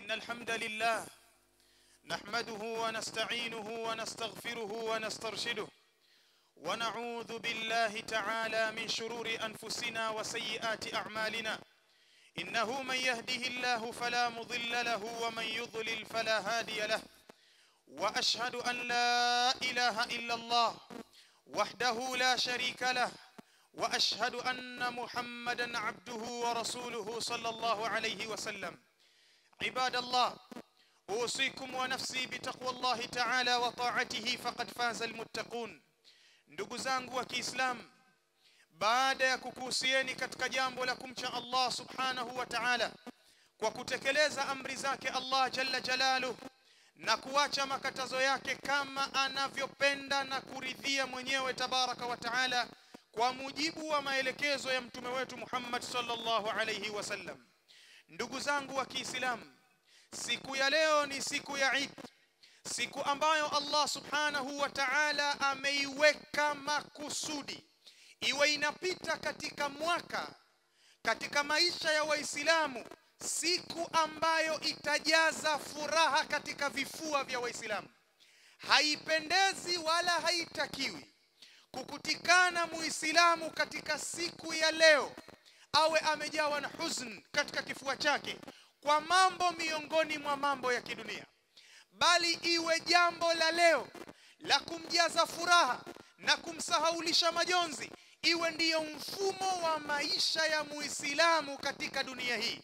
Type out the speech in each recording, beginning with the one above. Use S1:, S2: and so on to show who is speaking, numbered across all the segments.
S1: إن الحمد لله نحمده ونستعينه ونستغفره ونسترشده ونعوذ بالله تعالى من شرور أنفسنا وسيئات أعمالنا إنه من يهده الله فلا مضل له ومن يضلل فلا هادي له وأشهد أن لا إله إلا الله وحده لا شريك له واشهد ان محمدا عبده ورسوله صلى الله عليه وسلم عباد الله اوصيكم ونفسي بتقوى الله تعالى وطاعته فقد فاز المتقون ndugu zangu wa Kiislamu baada ya kukuhusieni katika jambo la kumcha Allah subhanahu wa ta'ala kwa kutekeleza amri zake Allah jalla jalaluhu na kuacha makatazo yake kama anavyopenda na kuridhia mwenyewe tabaraka wa taala kwa mujibu wa maelekezo ya mtume wetu Muhammad sallallahu alayhi wasallam ndugu zangu wa Kiislamu siku ya leo ni siku ya Eid siku ambayo Allah subhanahu wa ta'ala ameiweka makusudi iwe inapita katika mwaka katika maisha ya waislamu siku ambayo itajaza furaha katika vifua vya waislamu haipendezi wala haitakiwi kukutikana muislamu katika siku ya leo awe amejawa na huzn katika kifua chake kwa mambo miongoni mwa mambo ya kidunia bali iwe jambo la leo la kumjaza furaha na kumsahaulisha majonzi iwe ndiyo mfumo wa maisha ya muislamu katika dunia hii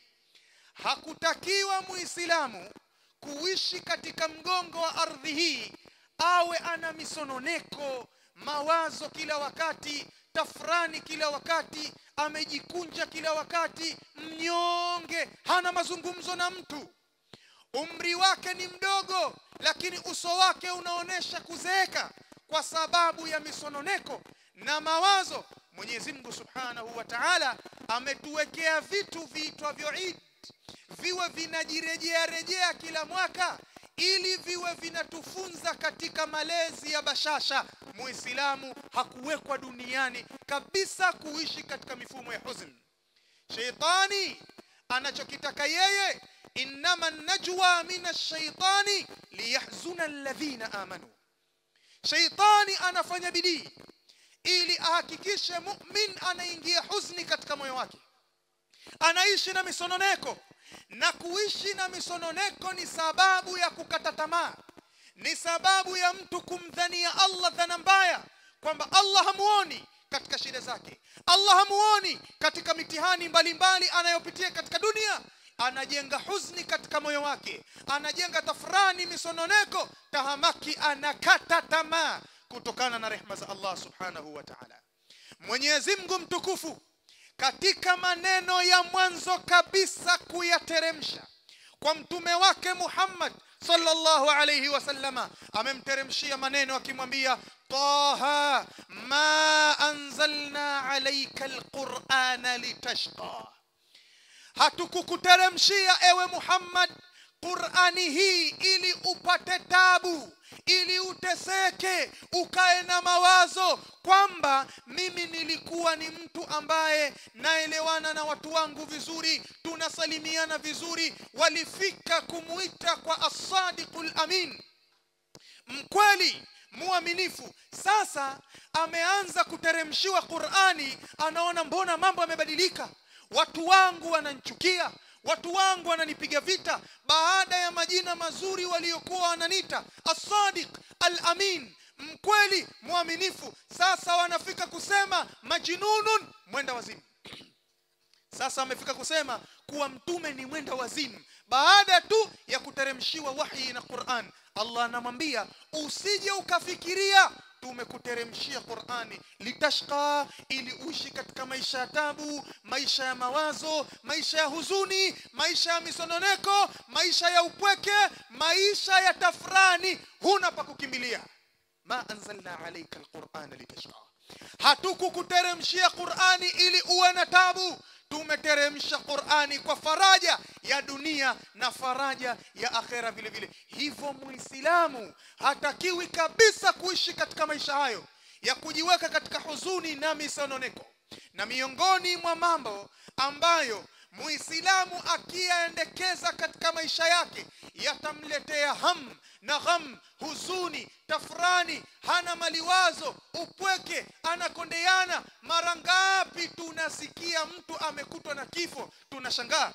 S1: hakutakiwa muislamu kuishi katika mgongo wa ardhi hii awe ana misononeko mawazo kila wakati tafrani kila wakati amejikunja kila wakati mnyonge hana mazungumzo na mtu umri wake ni mdogo lakini uso wake unaonesha kuzeeka kwa sababu ya misononeko na mawazo Mwenyezi Mungu Subhanahu wa Ta'ala ametuwekea vitu viitwavyo Eid viwe vinajirejea rejea kila mwaka ili viwe vinatufunza katika malezi ya bashasha muislamu hakuwekwa duniani kabisa kuishi katika mifumo ya huzn sheitani anachokitaka yeye innama najwa min ash-shaytani liyahzuna alladhina amanu sheitani anafanya bidii ili ahakikishe mu'min anaingia huzni katika moyo wake anaishi na misononeko na kuishi na misononeko ni sababu ya kukata tamaa ni sababu ya mtu kumdhania Allah dhana mbaya kwamba Allah hamuoni katika shida zake Allah hamuoni katika mitihani mbalimbali anayopitia katika dunia anajenga huzni katika moyo wake anajenga tafrani misononeko tahamaki anakata tamaa kutokana na rehma za Allah subhanahu wa ta'ala Mwenyezi Mungu mtukufu katika maneno ya mwanzo kabisa kuyateremsha kwa mtume wake Muhammad sallallahu alayhi wasallama amemteremshia maneno akimwambia taha ma anzalna alayka alqur'ana litashqa hatukukuteremshia ewe Muhammad Qur'ani hii ili upate tabu ili uteseke ukae na mawazo kwamba mimi nilikuwa ni mtu ambaye naelewana na watu wangu vizuri tunasalimiana vizuri walifika kumuita kwa as-sadiqul amin mkweli muaminifu sasa ameanza kuteremshiwa Qur'ani anaona mbona mambo yamebadilika watu wangu wananchukia watu wangu wananipiga vita baada ya majina mazuri waliokuwa wananita as-sadiq al-amin mkweli mwaminifu sasa wanafika kusema majinunun mwenda wazimu sasa wamefika kusema kuwa mtume ni mwenda wazimu baada tu ya kuteremshiwa wahi na Qur'an Allah anamwambia usije ukafikiria tumekuteremshia Qur'ani litashqa ili uishi katika maisha ya tabu maisha ya mawazo maisha ya huzuni maisha ya misononeko maisha ya upweke maisha ya tafrani huna pa kukimbilia ma anzalna alayka alqur'ana litashqa hatukukuteremshia Qur'ani ili uwe na tabu tumeteremsha Qur'ani kwa faraja ya dunia na faraja ya akhera vile vile hivyo muislamu hatakiwi kabisa kuishi katika maisha hayo ya kujiweka katika huzuni na misononeko na miongoni mwa mambo ambayo muislamu akiyaendekeza katika maisha yake yatamletea ham na gham huzuni tafrani hana maliwazo upweke anakondeana mara ngapi tunasikia mtu amekutwa na kifo tunashangaa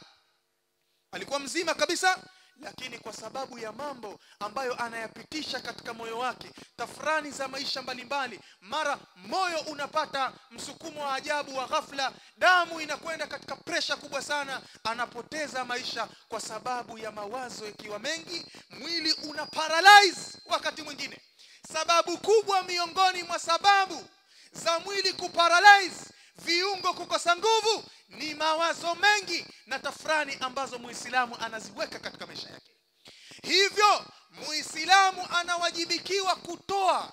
S1: alikuwa mzima kabisa lakini kwa sababu ya mambo ambayo anayapitisha katika moyo wake tafrani za maisha mbalimbali mara moyo unapata msukumo wa ajabu wa ghafla damu inakwenda katika presha kubwa sana anapoteza maisha kwa sababu ya mawazo ikiwa mengi mwili una paralyze wakati mwingine sababu kubwa miongoni mwa sababu za mwili kuparalyze viungo kukosa nguvu ni mawazo mengi na tafrani ambazo muislamu anaziweka katika maisha yake hivyo muislamu anawajibikiwa kutoa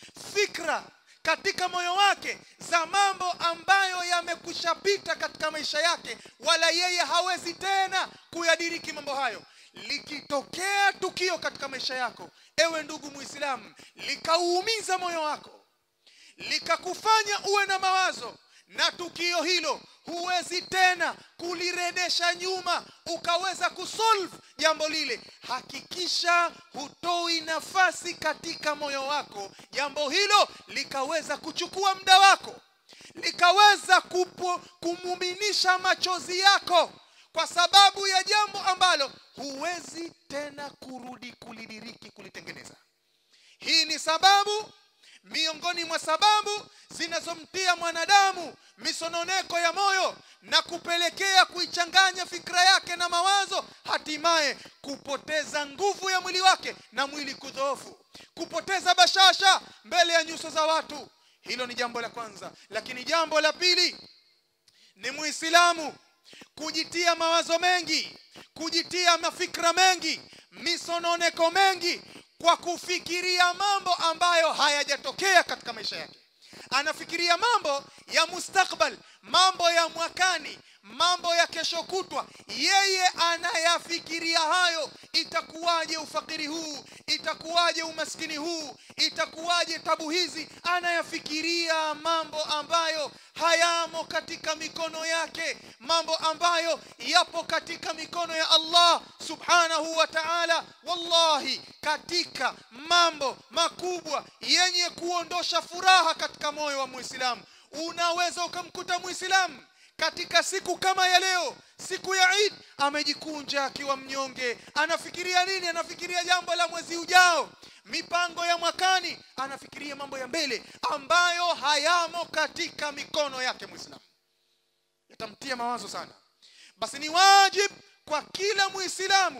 S1: fikra katika moyo wake za mambo ambayo yamekushapita katika maisha yake wala yeye hawezi tena kuyadiriki mambo hayo likitokea tukio katika maisha yako ewe ndugu muislamu likauumiza moyo wako likakufanya uwe na mawazo na tukio hilo huwezi tena kuliredesha nyuma ukaweza kusolve jambo lile hakikisha hutoi nafasi katika moyo wako jambo hilo likaweza kuchukua muda wako likaweza kupo, kumuminisha machozi yako kwa sababu ya jambo ambalo huwezi tena kurudi kulidiriki kulitengeneza hii ni sababu miongoni mwa sababu zinazomtia mwanadamu misononeko ya moyo na kupelekea kuichanganya fikra yake na mawazo hatimaye kupoteza nguvu ya mwili wake na mwili kudhoofu kupoteza bashasha mbele ya nyuso za watu hilo ni jambo la kwanza lakini jambo la pili ni muislamu kujitia mawazo mengi kujitia mafikra mengi misononeko mengi kwa kufikiria mambo ambayo hayajatokea katika maisha yake anafikiria mambo ya mustakbal mambo ya mwakani mambo ya kesho kutwa yeye anayafikiria hayo itakuwaje ufakiri huu itakuwaje umaskini huu itakuwaje tabu hizi anayafikiria mambo ambayo hayamo katika mikono yake mambo ambayo yapo katika mikono ya Allah subhanahu wa ta'ala wallahi katika mambo makubwa yenye kuondosha furaha katika moyo wa muislamu unaweza ukamkuta muislamu katika siku kama ya leo siku ya Eid amejikunja akiwa mnyonge anafikiria nini anafikiria jambo la mwezi ujao mipango ya mwakani anafikiria mambo ya mbele ambayo hayamo katika mikono yake muislamu yatamtia mawazo sana basi ni wajib kwa kila muislamu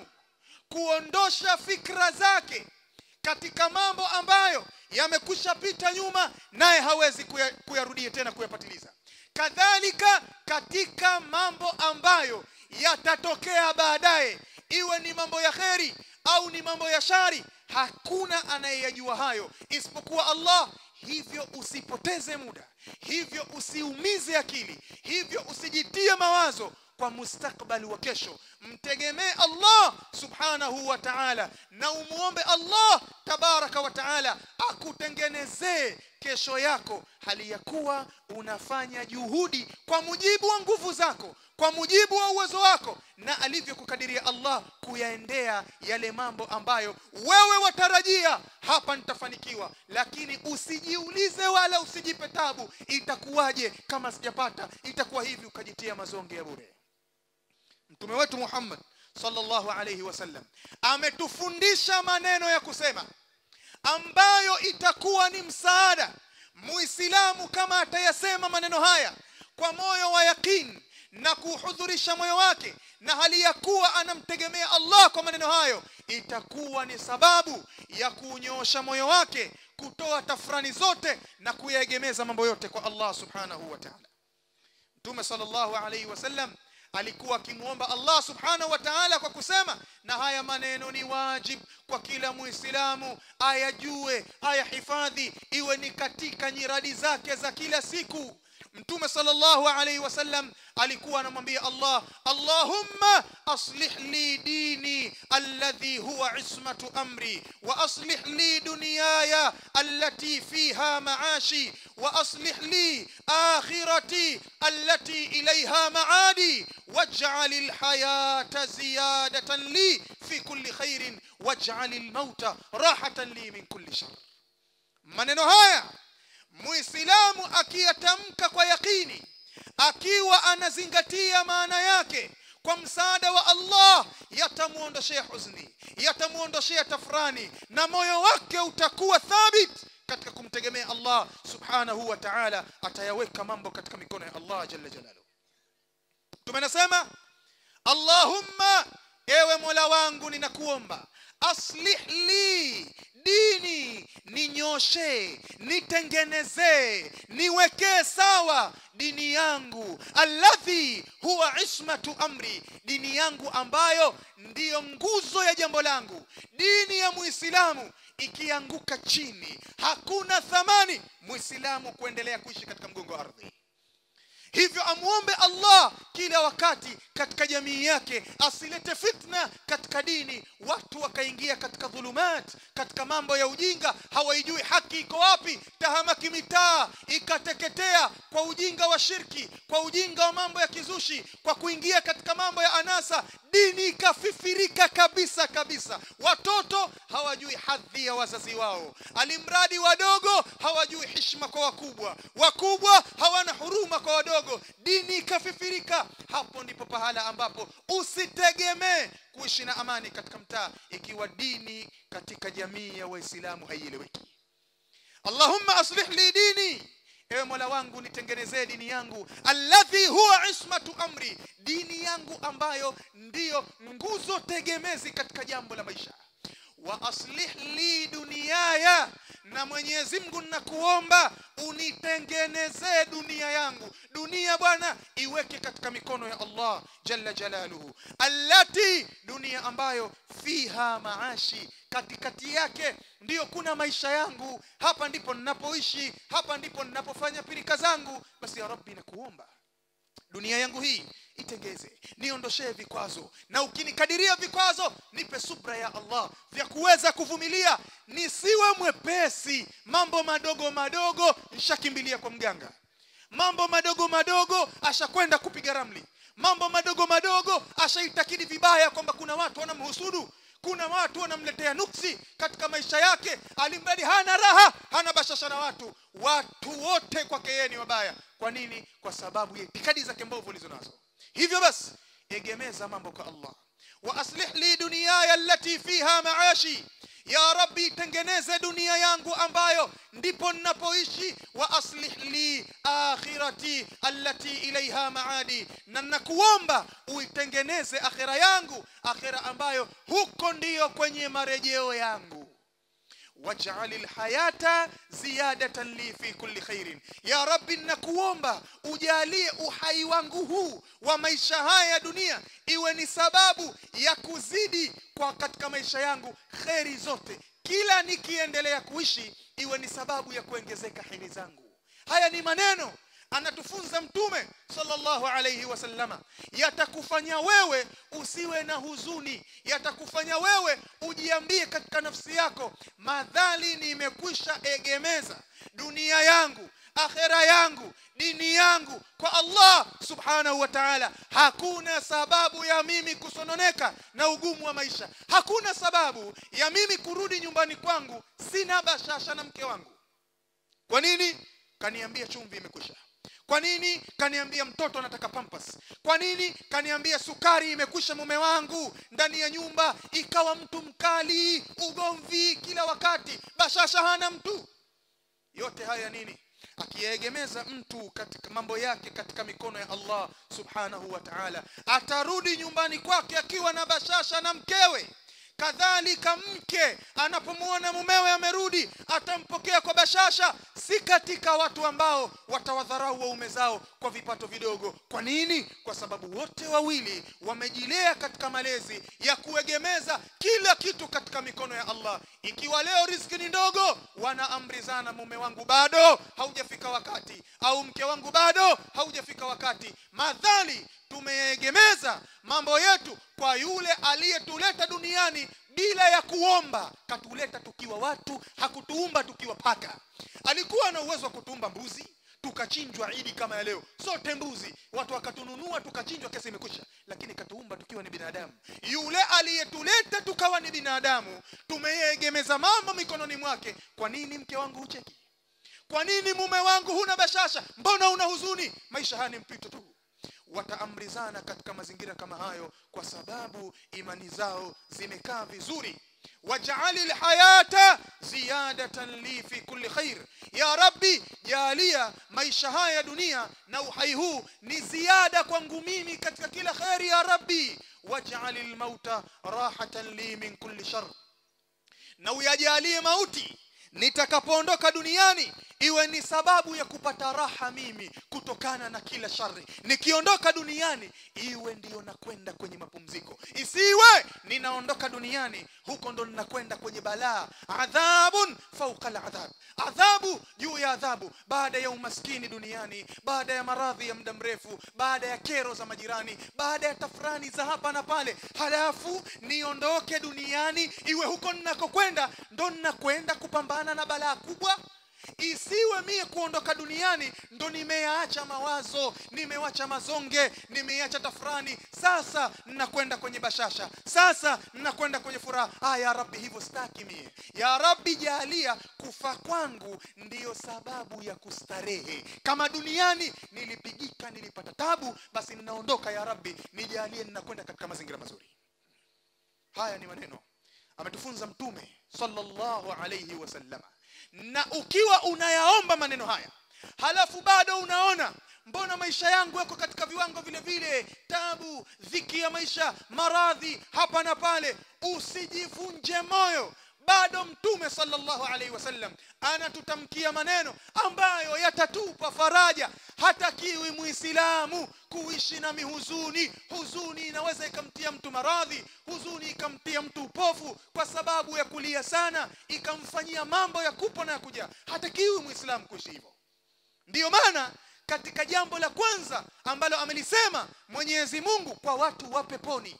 S1: kuondosha fikra zake katika mambo ambayo yamekwisha pita nyuma naye hawezi kuya, kuyarudia tena kuyapatiliza kadhalika katika mambo ambayo yatatokea baadaye iwe ni mambo ya kheri au ni mambo ya shari hakuna anayeyajua hayo isipokuwa Allah hivyo usipoteze muda hivyo usiumize akili hivyo usijitie mawazo kwa mustakbali wa kesho mtegemee Allah subhanahu wa ta'ala na umuombe Allah tabaraka wa ta'ala akutengenezee kesho yako hali ya kuwa unafanya juhudi kwa mujibu wa nguvu zako kwa mujibu wa uwezo wako na alivyokukadiria Allah kuyaendea yale mambo ambayo wewe watarajia hapa nitafanikiwa lakini usijiulize wala usijipe tabu itakuwaje kama sijapata itakuwa hivi ukajitia mazonge ya bure mtume wetu Muhammad sallallahu alayhi wasallam ametufundisha maneno ya kusema ambayo itakuwa ni msaada muislamu kama atayasema maneno haya kwa moyo wa yaqin na kuhudhurisha moyo wake na hali ya kuwa anamtegemea Allah kwa maneno hayo itakuwa ni sababu ya kunyoosha moyo wake kutoa tafrani zote na kuyaegemeza mambo yote kwa Allah subhanahu wa ta'ala Mtume sallallahu alayhi wasallam alikuwa akimwomba Allah subhanahu wa ta'ala kwa kusema na haya maneno ni wajib kwa kila muislamu ayajue ayahifadhi iwe ni katika nyiradi zake za kila siku mtume sallallahu alayhi wasallam alikuwa anamwambia Allah Allahumma aslih li dini الذي هو عصمة أمري وأصلح لي دنياي التي فيها معاشي وأصلح لي آخرتي التي إليها معادي واجعل الحياة زيادة لي في كل خير واجعل الموت راحة لي من كل شر maneno haya muislamu akiyatamka kwa yakini akiwa anazingatia maana yake kwa msaada wa Allah yatamwondoshea huzuni yatamwondoshea tafrani na moyo wake utakuwa thabit katika kumtegemea Allah subhanahu wa ta'ala atayaweka mambo katika mikono ya Allah jalla jalaluhu tumenasema Allahumma ewe Mola wangu ninakuomba aslih li dini ninyoshe nitengenezee niwekee sawa dini yangu alladhi huwa ismatu amri dini yangu ambayo ndiyo nguzo ya jambo langu dini ya muislamu ikianguka chini hakuna thamani muislamu kuendelea kuishi katika mgongo wa ardhi hivyo amwombe Allah kila wakati katika jamii yake asilete fitna katika dini watu wakaingia katika dhulumat katika mambo ya ujinga hawaijui haki iko wapi tahamaki mitaa ikateketea kwa ujinga wa shirki kwa ujinga wa mambo ya kizushi kwa kuingia katika mambo ya anasa dini ikafifirika kabisa kabisa watoto hawajui hadhi ya wazazi wao alimradi wadogo hawajui heshima kwa wakubwa wakubwa hawana huruma kwa wadogo dini ikafifirika hapo ndipo pahala ambapo usitegemee kuishi na amani katika mtaa ikiwa dini katika jamii ya waislamu haieleweki allahumma aslih li dini ewe mola wangu nitengenezee dini yangu alladhi huwa ismatu amri dini yangu ambayo ndiyo nguzo tegemezi katika jambo la maisha wa aslih li duniyaya na mwenyezi mungu nakuomba unitengenezee dunia yangu dunia bwana iweke katika mikono ya allah jalla jalaluhu allati dunia ambayo fiha maashi katikati yake ndiyo kuna maisha yangu hapa ndipo ninapoishi hapa ndipo ninapofanya pirika zangu basi ya rabbi nakuomba dunia yangu hii itengeze niondoshee vikwazo na ukinikadiria vikwazo nipe subra ya Allah vya kuweza kuvumilia nisiwe mwepesi mambo madogo madogo nshakimbilia kwa mganga mambo madogo madogo ashakwenda kupiga ramli mambo madogo madogo ashaitakidi vibaya kwamba kuna watu wanamhusudu kuna watu wanamletea nuksi katika maisha yake alimradi hana raha hana bashasha na watu watu wote kwake yeye ni wabaya kwa nini kwa sababu ya itikadi zake mbovu ulizo nazo hivyo basi egemeza mambo kwa Allah wa aslih li dunyaya allati fiha maashi ya rabbi tengeneze dunia yangu ambayo ndipo ninapoishi wa aslih li akhirati allati ilaiha maadi na nakuomba uitengeneze akhira yangu akhira ambayo huko ndiyo kwenye marejeo yangu waj'al alhayata ziyadatan li fi kulli khairin ya rabbi nakuomba ujalie uhai wangu huu wa maisha haya ya dunia iwe ni sababu ya kuzidi kwa katika maisha yangu kheri zote kila nikiendelea kuishi iwe ni sababu ya kuongezeka heri zangu haya ni maneno anatufunza mtume sallallahu alayhi wasallama yatakufanya wewe usiwe na huzuni yatakufanya wewe ujiambie katika nafsi yako madhali nimekwisha egemeza dunia yangu akhera yangu dini yangu kwa Allah subhanahu wa ta'ala hakuna sababu ya mimi kusononeka na ugumu wa maisha hakuna sababu ya mimi kurudi nyumbani kwangu sina bashasha na mke wangu kwa nini kaniambia chumvi imekwisha kwa nini kaniambia mtoto anataka pampas kwa nini kaniambia sukari imekwisha mume wangu ndani ya nyumba ikawa mtu mkali ugomvi kila wakati bashasha hana mtu yote haya nini akiegemeza mtu katika mambo yake katika mikono ya Allah subhanahu wa ta'ala atarudi nyumbani kwake akiwa na bashasha na mkewe kadhalika mke anapomwona mumewe amerudi atampokea kwa bashasha si katika watu ambao watawadharau waume zao kwa vipato vidogo kwa nini kwa sababu wote wawili wamejilea katika malezi ya kuegemeza kila kitu katika mikono ya Allah ikiwa leo riziki ni ndogo wanaamrizana mume wangu bado haujafika wakati au mke wangu bado haujafika wakati madhali
S2: tumeegemeza mambo yetu kwa yule aliyetuleta duniani bila ya kuomba katuleta tukiwa watu hakutuumba tukiwa paka alikuwa na uwezo wa kutuumba mbuzi tukachinjwa idi kama ya leo sote mbuzi watu wakatununua tukachinjwa kesi imekwisha lakini katuumba tukiwa ni binadamu yule aliyetuleta tukawa ni binadamu tumeyeegemeza mambo mikononi mwake kwa nini mke wangu hucheki kwa nini mume wangu huna bashasha mbona una huzuni maisha haya ni mpito tu wataamrizana katika mazingira kama hayo kwa sababu imani zao zimekaa vizuri waj'ali alhayata ziyadatan li fi kulli khair ya rabbi jalia maisha haya ya dunia na uhai huu ni ziada kwangu mimi katika kila khairi ya rabbi waj'al almauta rahatan li min kulli shar na uyajalie mauti nitakapoondoka duniani iwe ni sababu ya kupata raha mimi kutokana na kila shari nikiondoka duniani iwe ndiyo nakwenda kwenye mapumziko isiwe ninaondoka duniani huko ndo ninakwenda kwenye balaa adhabun fauqa aladhab adhabu juu ya adhabu baada ya umaskini duniani baada ya maradhi ya muda mrefu baada ya kero za majirani baada ya tafrani za hapa na pale halafu niondoke duniani iwe huko ninakokwenda ndo ninakwenda kupambana na balaa kubwa isiwe mie kuondoka duniani ndo nimeyaacha mawazo nimewacha mazonge nimeiacha tafrani sasa ninakwenda kwenye bashasha sasa ninakwenda kwenye furaha ah ya rabbi hivyo staki mie ya rabbi jalia kufa kwangu ndiyo sababu ya kustarehe kama duniani nilipigika nilipata tabu basi ninaondoka ya rabbi nijalie ninakwenda katika mazingira mazuri haya ni maneno ametufunza mtume sallallahu alayhi wasallama na ukiwa unayaomba maneno haya halafu bado unaona mbona maisha yangu yako katika viwango vile vile tabu dhiki ya maisha maradhi hapa na pale usijivunje moyo bado mtume sallallahu alaihi wasallam anatutamkia maneno ambayo yatatupa faraja hatakiwi muislamu kuishi na mihuzuni huzuni inaweza ikamtia mtu maradhi huzuni ikamtia mtu upofu kwa sababu ya kulia sana ikamfanyia mambo ya kupo na ya kuja hatakiwi muislamu kuishi hivyo ndiyo maana katika jambo la kwanza ambalo amelisema mwenyezi mungu kwa watu wa peponi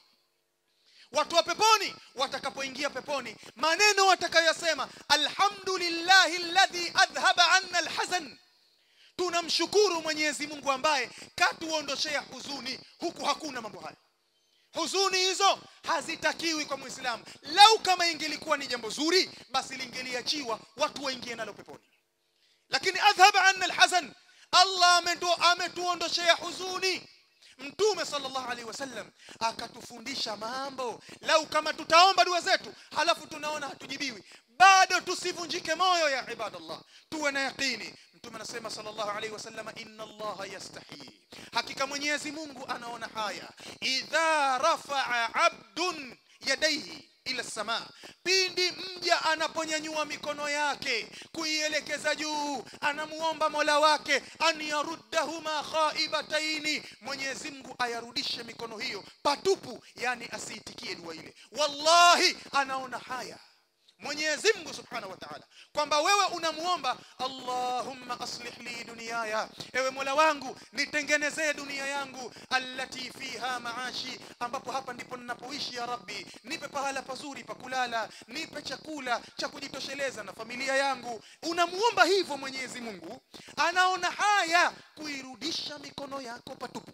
S2: watu wa peponi watakapoingia peponi maneno watakayoyasema alhamdulillahi alladhi adhhaba anna alhazan tunamshukuru mwenyezi mungu ambaye katuondoshea huzuni huku hakuna mambo hayo huzuni hizo hazitakiwi kwa muislamu lau kama ingelikuwa ni jambo zuri basi lingeliachiwa watu waingie nalo peponi lakini adhhaba anna alhazan allah ametu, ametuondoshea huzuni mtume sallallahu alaihi wasallam akatufundisha mambo lau kama tutaomba dua zetu halafu tunaona hatujibiwi bado tusivunjike moyo ya ibadallah tuwe na yaqini mtume anasema sallallahu alaihi wasallam inna allaha yastahi hakika mwenyezi mungu anaona haya idha rafaa abdun yadaihi ila samaa pindi mja anaponyanyua mikono yake kuielekeza juu anamuomba mola wake an yaruddahuma khaibataini mwenyezi mungu ayarudishe mikono hiyo patupu yani asiitikie dua ile wallahi anaona haya mwenyezi mungu subhanahu wa taala kwamba wewe unamuomba allahumma aslih li duniyaya ewe mola wangu nitengenezee dunia yangu allati fiha maashi ambapo hapa ndipo ninapoishi ya rabbi nipe pahala pazuri pa kulala nipe chakula cha kujitosheleza na familia yangu unamuomba hivyo mwenyezi mungu anaona haya kuirudisha mikono yako patupu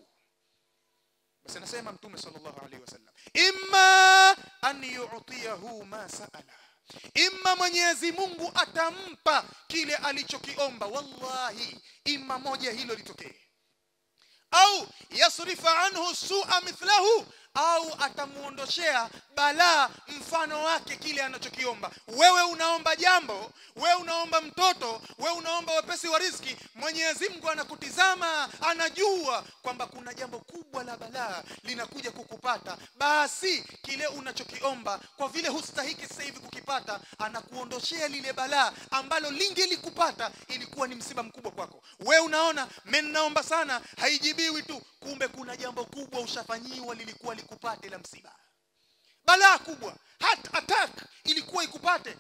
S2: basi anasema mtume sallallahu alaihi wasallam imma an yu'tiyahu ma sa'ala imma mwenyezi mungu atampa kile alichokiomba wallahi imma moja hilo litokee au yasrifa anhu sua mithlahu au atamuondoshea balaa mfano wake kile anachokiomba wewe unaomba jambo wewe unaomba mtoto wewe unaomba wepesi wa riziki mwenyezi mungu anakutizama anajua kwamba kuna jambo kubwa la balaa linakuja kukupata basi kile unachokiomba kwa vile hustahiki sasa hivi kukipata anakuondoshea lile balaa ambalo lingelikupata ilikuwa ni msiba mkubwa kwako wewe unaona menaomba sana haijibiwi tu kumbe kuna jambo kubwa ushafanyiwa lilikuwa likupate la msiba balaa kubwa hat attack ilikuwa ikupate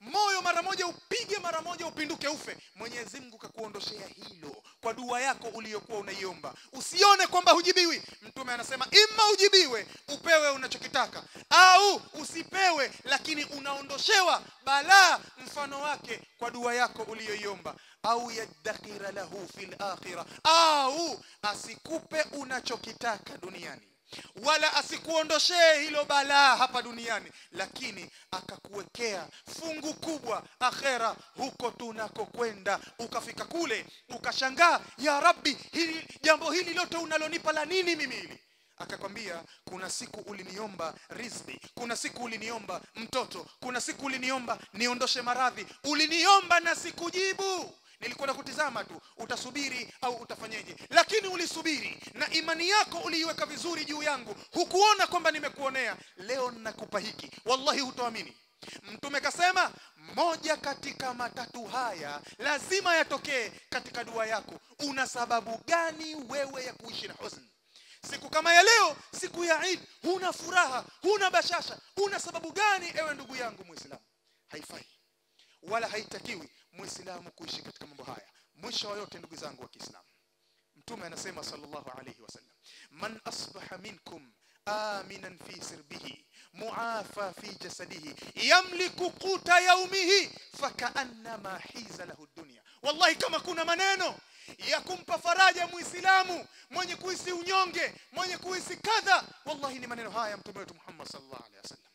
S2: moyo mara moja upige mara moja upinduke ufe mwenyezi mungu kakuondoshea hilo kwa dua yako uliyokuwa unaiomba usione kwamba hujibiwi mtume anasema ima ujibiwe upewe unachokitaka au usipewe lakini unaondoshewa balaa mfano wake kwa dua yako uliyoiomba au yaddakhira lahu fil akhira au asikupe unachokitaka duniani wala asikuondoshee hilo balaa hapa duniani lakini akakuwekea fungu kubwa akhera huko tunakokwenda ukafika kule ukashangaa ya rabbi hili jambo hili lote unalonipa la nini mimi hili akakwambia kuna siku uliniomba rizki kuna siku uliniomba mtoto kuna siku uliniomba niondoshe maradhi uliniomba na sikujibu nilikuwa nakutizama tu utasubiri au utafanyeje lakini ulisubiri na imani yako uliiweka vizuri juu yangu hukuona kwamba nimekuonea leo ninakupa hiki wallahi hutoamini mtume kasema moja katika matatu haya lazima yatokee katika dua yako una sababu gani wewe ya kuishi na husni siku kama ya leo siku ya Eid huna furaha huna bashasha una sababu gani ewe ndugu yangu muislamu haifai wala haitakiwi muislamu kuishi katika mambo haya mwisho wa yote ndugu zangu wa Kiislamu mtume anasema sallallahu alayhi wasallam man asbaha minkum aminan fi sirbihi muafa fi jasadihi yamliku quta yaumihi fakaannama hiza lahu dunya wallahi kama kuna maneno ya kumpa faraja muislamu mwenye kuhisi unyonge mwenye kuhisi kadha wallahi ni maneno haya mtume wetu Muhammad sallallahu alaihi wasallam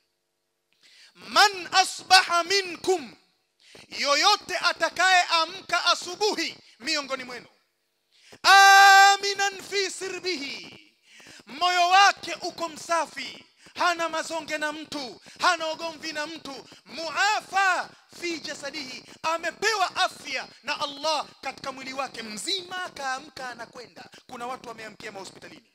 S2: man asbaha minkum yoyote atakaye amka asubuhi miongoni mwenu aminan fi sirbihi moyo wake uko msafi hana mazonge na mtu hana ugomvi na mtu muafa fi jasadihi amepewa afya na Allah katika mwili wake mzima akaamka anakwenda kuna watu wameamkia mahospitalini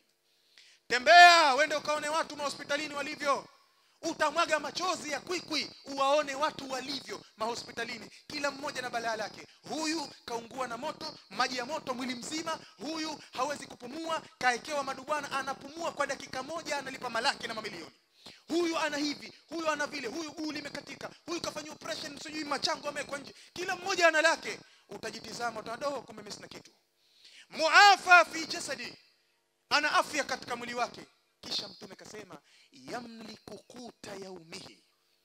S2: tembea wende ukaone watu mahospitalini walivyo utamwaga machozi ya kwikwi uwaone watu walivyo mahospitalini kila mmoja na balaa lake huyu kaungua na moto maji ya moto mwili mzima huyu hawezi kupumua kaekewa madubwana anapumua kwa dakika moja analipa malaki na mamilioni huyu ana hivi huyu ana vile huyu guu limekatika huyu kafanya operation sijui machango amewekwa nje kila mmoja ana lake utajitizama utadoho kumbe mimi sina kitu muafa fi jasadi ana afya katika mwili wake kisha mtume kasema yamliku kuta yaumihi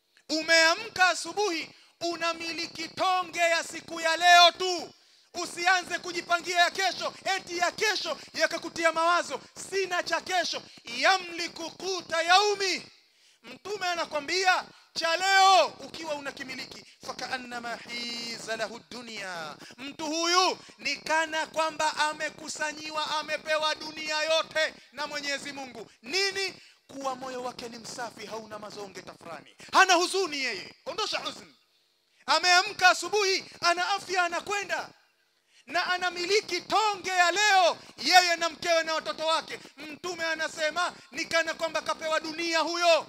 S2: umeamka asubuhi unamiliki tonge ya siku ya leo tu usianze kujipangia ya kesho eti ya kesho yakakutia mawazo sina cha kesho yamliku kuta yaumi mtume anakwambia cha leo ukiwa unakimiliki fakaannama hiza lahu dunia mtu huyu ni kana kwamba amekusanyiwa amepewa dunia yote na mwenyezi mungu nini kuwa moyo wake ni msafi hauna mazonge tafrani hana huzuni yeye ondosha huzuni ameamka asubuhi ana afya anakwenda na anamiliki tonge ya leo yeye na mkewe na watoto wake mtume anasema ni kana kwamba kapewa dunia huyo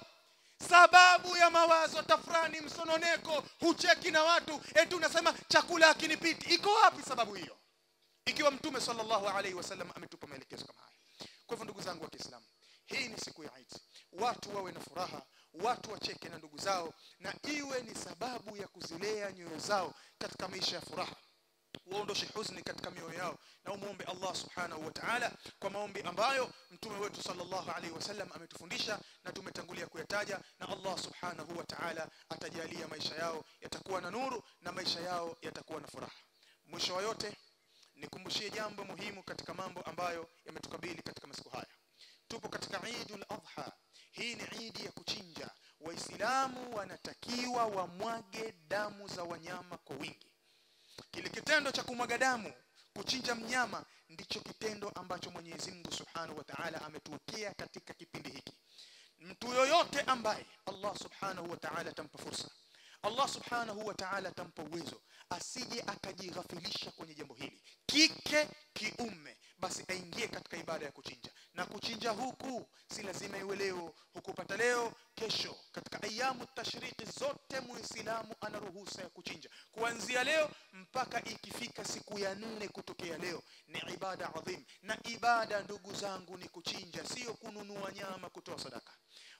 S2: sababu ya mawazo tafrani msononeko hucheki na watu eti unasema chakula hakinipiti iko wapi sababu hiyo ikiwa mtume sallallahu alaihi wasallam ametupa maelekezo kama haya kwa hivyo ndugu zangu wa Kiislamu hii ni siku ya Eid watu wawe na furaha watu wacheke na ndugu zao na iwe ni sababu ya kuzilea nyoyo zao katika maisha ya furaha waondoshe huzuni katika mioyo yao na umuombe Allah subhanahu wa ta'ala kwa maombi ambayo mtume wetu sallallahu alaihi wasallam ametufundisha na tumetangulia kuyataja na Allah subhanahu wa ta'ala atajalia maisha yao yatakuwa na nuru na maisha yao yatakuwa na furaha mwisho wa yote nikumbushie jambo muhimu katika mambo ambayo yametukabili katika masiku haya tupo katika Eidul Adha hii ni idi ya kuchinja waislamu wanatakiwa wamwage damu za wanyama kwa wingi kile kitendo cha kumwaga damu kuchinja mnyama ndicho kitendo ambacho Mwenyezi Mungu Subhanahu wa Ta'ala ametuwekea katika kipindi hiki mtu yoyote ambaye Allah Subhanahu wa Ta'ala atampa fursa Allah Subhanahu wa Ta'ala atampa uwezo asije akajighafilisha kwenye jambo hili kike kiume basi aingie katika ibada ya kuchinja na kuchinja huku si lazima iwe leo hukupata leo kesho katika ayamu tashriki zote muislamu ana ruhusa ya kuchinja kuanzia leo mpaka ikifika siku ya nne kutokea leo ni ibada adhim na ibada ndugu zangu ni kuchinja sio kununua nyama kutoa sadaka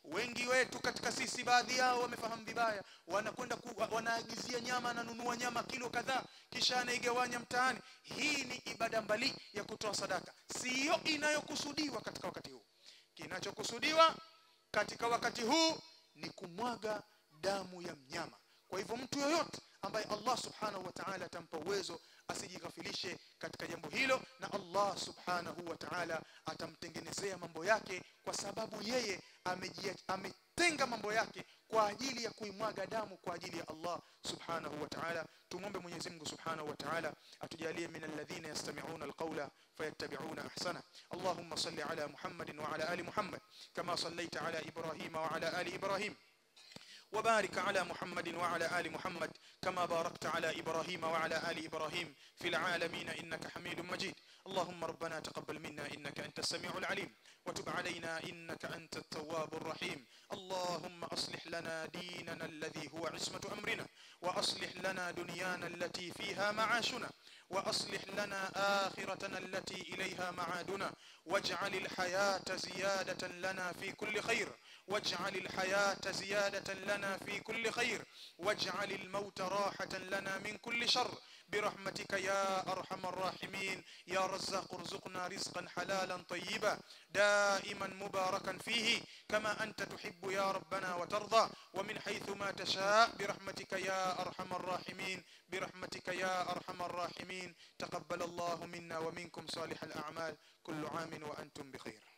S2: wengi wetu katika sisi baadhi yao wamefahamu vibaya wanakwenda ku, wanaagizia nyama ananunua nyama kilo kadhaa kisha anaigawanya mtaani hii ni ibada mbali ya kutoa sadaka siyo inayokusudiwa katika wakati huu kinachokusudiwa katika wakati huu ni kumwaga damu ya mnyama kwa hivyo mtu yoyote ambaye Allah subhanahu wa ta'ala atampa uwezo asijighafilishe katika jambo hilo na Allah subhanahu wa ta'ala atamtengenezea mambo yake kwa sababu yeye amejia- ametenga mambo yake kwa ajili ya kuimwaga damu kwa ajili ya Allah subhanahu wa ta'ala tumombe Mwenyezi Mungu subhanahu wa ta'ala atujalie min alladhina yastami'una alqawla fayattabi'una ahsana Allahumma salli ala Muhammadin wa ala ali Muhammad kama sallaita ala Ibrahim wa ala ali Ibrahim وبارك على محمد وعلى آل محمد كما باركت على إبراهيم وعلى آل إبراهيم في العالمين إنك حميد مجيد اللهم ربنا تقبل منا إنك أنت السميع العليم وتب علينا إنك أنت التواب الرحيم اللهم أصلح لنا ديننا الذي هو عصمة أمرنا وأصلح لنا دنيانا التي فيها معاشنا وأصلح لنا آخرتنا التي إليها معادنا واجعل الحياة زيادة لنا في كل خير واجعل الحياة زيادة لنا في كل خير واجعل الموت راحة لنا من كل شر برحمتك يا أرحم الراحمين يا رزاق ارزقنا رزقا حلالا طيبا دائما مباركا فيه كما أنت تحب يا ربنا وترضى ومن حيث ما تشاء برحمتك يا أرحم الراحمين برحمتك يا أرحم الراحمين تقبل الله منا ومنكم صالح الأعمال كل عام وأنتم بخير